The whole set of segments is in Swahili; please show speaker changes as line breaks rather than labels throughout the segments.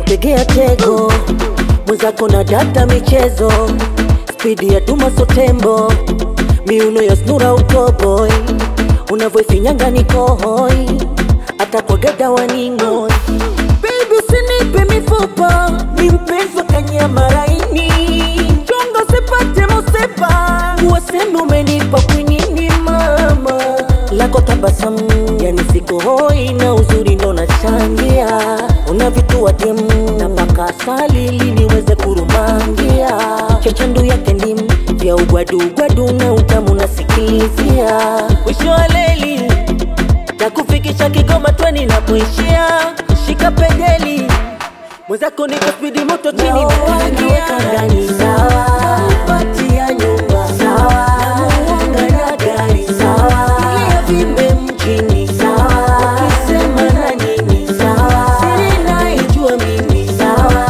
kanitegea tego mwenzako na data michezo spidi ya tuma sotembo miuno ya snura utoboy unavyoifinyanga nikohoi hata kwa gada waning'oi Baby usinipe mifupa ni mpenzi wa kanyama laini chonga sipate musepa uwaseme umenipa kwinini mama lako tabasamu yani siko hoi na uzuri ndo nachangia una vitu wa dem na mpaka asali ili niweze kurumangia chachandu yake ndim vya ugwadugwadu na utamu nasikilizia mwisho wa leli takufikisha Kigoma tweni napoishia, shika pedeli mwenzako niko spidi moto chini naweka ndani sawa, patia nyumba sawa, namuunga na gari sawa, ili avimbe mjini sawa, ukisema na nini sawa, siri naijua mimi sawa.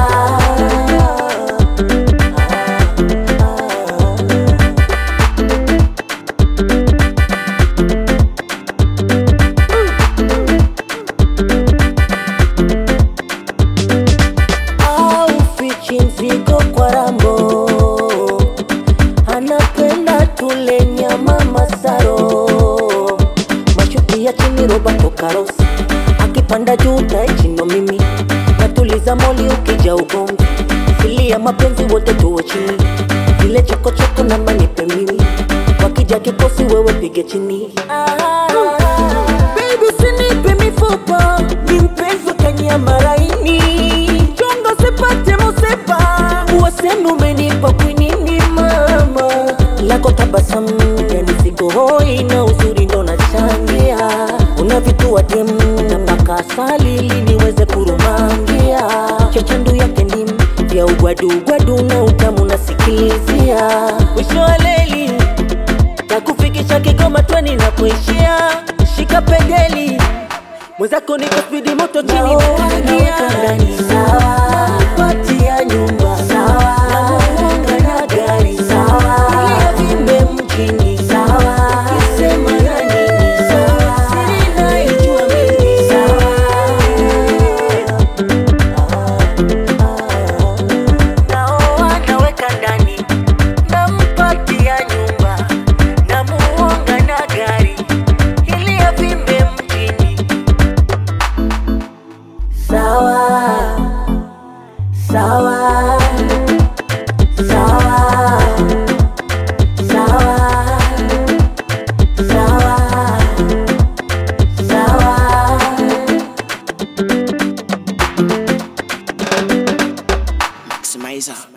au fichi mzigo kwa rambo anapenda tule nyama masaro mashuti ya chini roba kokarosi akipanda juu taechino mimi natuliza moli ukija ugomvi fili ya mapenzi wote tuwe chini vile chokochoko na manipe mimi wakija kikosi wewe pige chini Baby usinipe mifupa ni mpenzi wa kanyama laini chonga sipate musepa uwaseme umenipa kwinini mama lako tabasamu yani siko hoi na uzuri ndo nachangia una vitu wa dem na mpaka asali ili niweze kurumangia chachandu yake ndim vya ugwadugwadu na utamu nasikilizia mwisho wa leli takufikisha Kigoma tweni na kuishia, shika pedeli mwenzako niko spidi moto chini naweka ndani sawa, patia nyumba sawa, namuunga na gari sawa, ili avimbe mjini sawa, ukisema na nini sawa, siri naijua mimi sawa. Naoa naweka ndani, nampatia nyumba, namuonga na gari ili avimbe mjini. Sawa, sawa, sawa, sawa, sawa, sawa.
Maximizer.